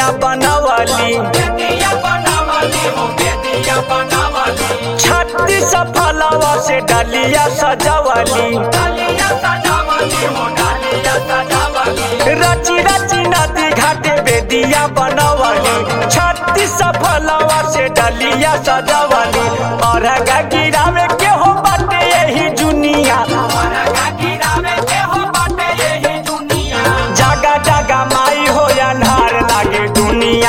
बेदिया बनवली छत्तीस फलवा से डलिया सजवली रची रची नदी घाटे बेदिया बनवली छत्तीस फलवा से डलिया सजवली और गिरावे के हो बाटे यही दुनिया जागा जागा माई हो अन्हार लागे दुनिया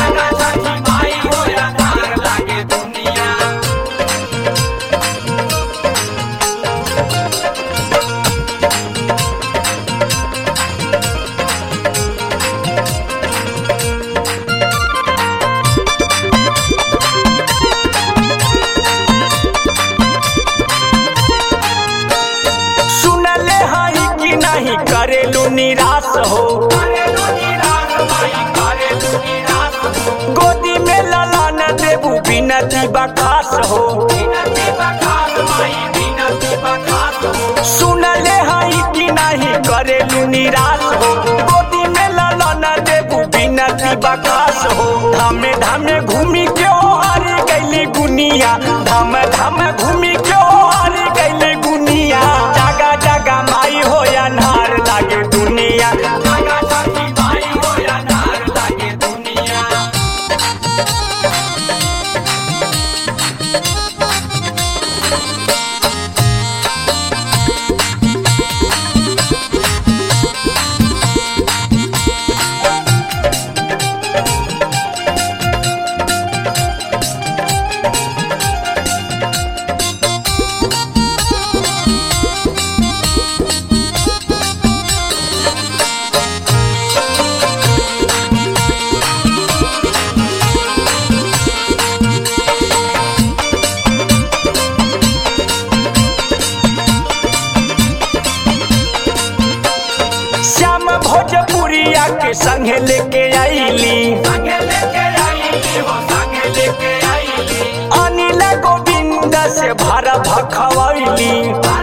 सुनले हई कि नहीं करेलू निराश हो गोदी में ललान देबू बिनती बखास हो सुनले हई कि नहीं करेलू निराश हो गोदी में ललान देबू बिनती बखास हो धामे धामे घूमी के हो हारी गईली गुनिया धाम धाम घूमी के हो हारी गईली गुनिया जागा जागा माई हो अन्हार लागे दुनिया श्याम भोजपुरिया के संगे लेके आईली अनिल गोविंद से भारा भखवैली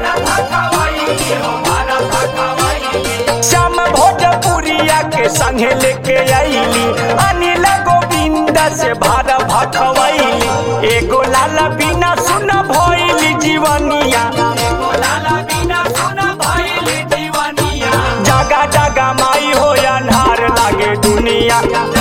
श्याम भोजपुरिया के संगे लेके आईली अनिल गोविंद से भारा भखवैली एगो लाला बिना सुन भइली जीवनिया जागा जागा माई हो अन्हार लागे दुनिया